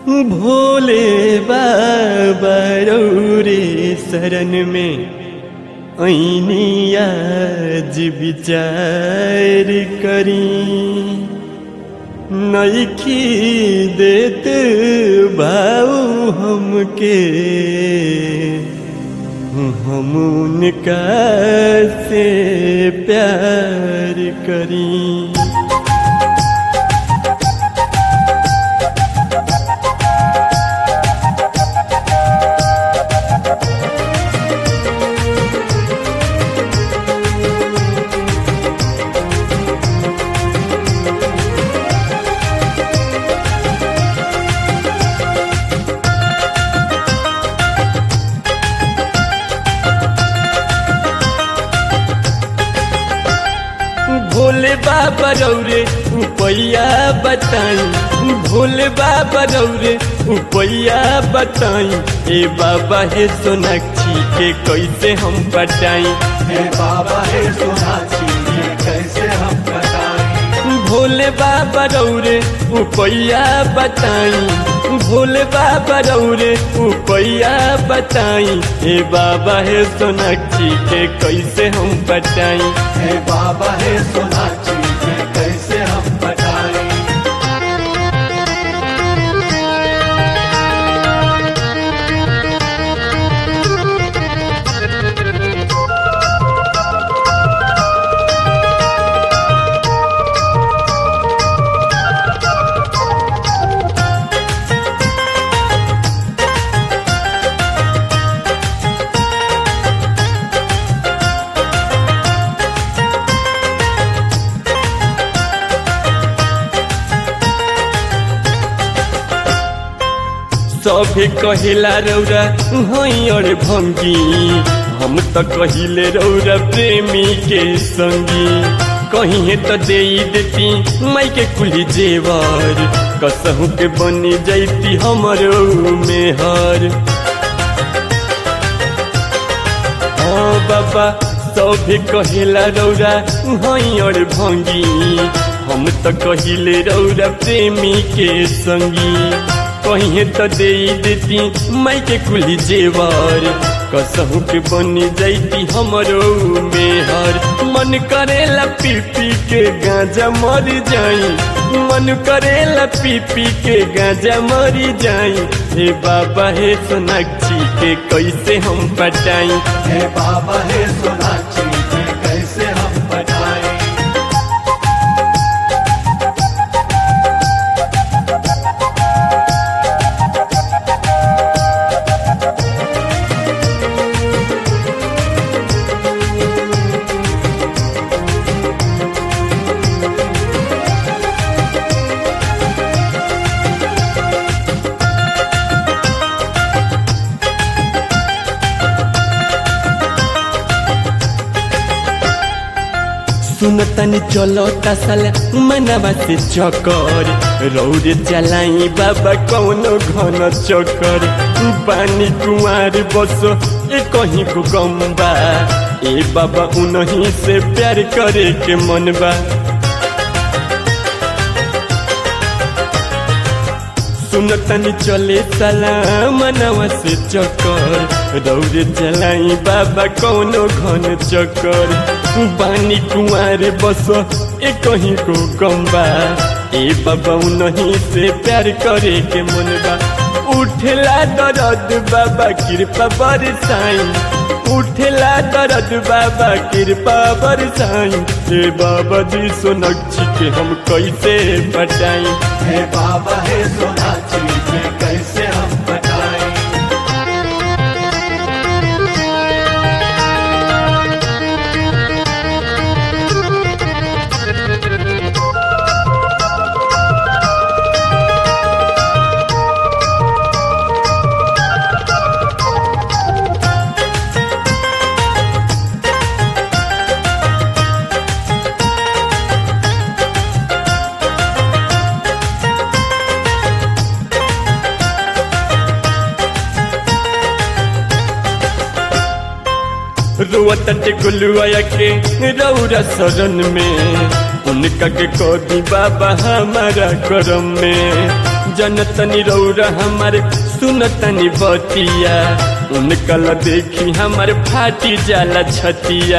भोले बाबा रौरे शरण में ऐनी आज विचार करी नईखी देत भाऊ हमके हम उनका से प्यार करी भोले बाबा रौरे उपैया बताई भोले बाबा रौरे उपैया बताई ए बाबा हे सोनाक्षी के कैसे हम बटाई हे बाबा हे सोनाक्षी ये कैसे हम बताएं भोले बाबा रौरे उपैया बताई भोले बाबा रौरे उपैया बताई ए बाबा हे सोनाक्षी के कैसे हम बटाई हे बाबा हे सोनाक्षी ये कैसे हम बताएं सभे कहेला रौरा हई और भंगी हम तो कहिले रौरा प्रेमी के संगी कहीं तो दे देती माई के कुली जेवर कसहू के बनी जैती हमरो मेहर हाँ बाबा सभे कहेला रौरा हई और भंगी हम तो कहिले रौरा प्रेमी के संगी कहीं तो दे देती माई के कुली जेवर कसहू के बनी जैती हमरो मेहर मन करेला पी पी के गांजा मर जाई मन करेला पी पी के गांजा मरी जाई हे बाबा हे सोनाक्षी के कैसे हम पटाई हे बाबा हे सोनाक्षी ये कैसे हम बताएं सुनतनी चलो तसल मनवा से चकर रौद चलाई बाबा कौनो घन चकर पानी कुआर बस ए कहीं को गम्बा ए बाबा उनही से प्यार करे के मनबा सुनतनी चले सला मनवा से चकर रौद चलाई बाबा कौनो घन चकर बानी कुआर बस ए कहीं को गम्बा ए बाबा नहीं से प्यार करे के मनबा उठला दरद बाबा कृपा बरसाई उठला दरद बाबा कृपा बरसाई ए बाबा जी सोनक्षी के हम कैसे बटाई हे बाबा हे सोनाक्षी ये कैसे हम बताएं रोवत गुलुआ के रौरा शरण में उनका के कोदी बाबा हमारा करम में जनतनी रौरा हमारे सुनतनी बतिया उनकल देखी हमारे फाटी जाला छतिया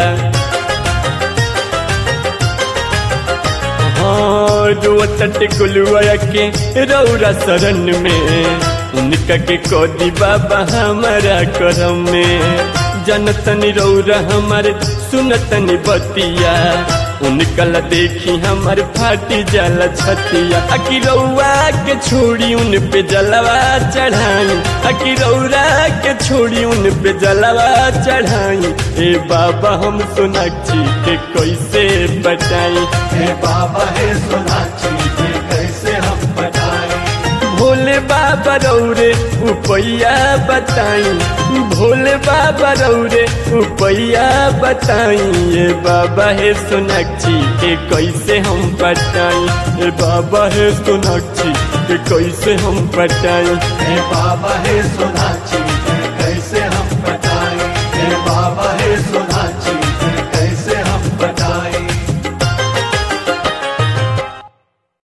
हाँ रोतट गुलुआ के रौरा शरण में उनका के कोदी बाबा हमारा करम में जनतनी रौरा हमारे सुनतनी बतिया उनकल देखी हमार फाटी जल छतिया अकी रौआ के छोड़ी उन पे जलवा चढ़ाई अकी रौरा के छोड़ी उन पे जलवा चढ़ाई ए बाबा हम सोनाक्षी के कैसे बचाई हे बाबा हे सोनाक्षी ये कैसे हम बताएं भोले बाबा रौरे उपैया बताई भोले बाबा रौरे उपैया बताई ये बाबा हे सोनाक्षी के कैसे हम बताई ये बाबा हे सोनाक्षी के कैसे हम बताई हे बाबा हे सोनाक्षी ये कैसे हम बताएं हे बाबा हे सोनाक्षी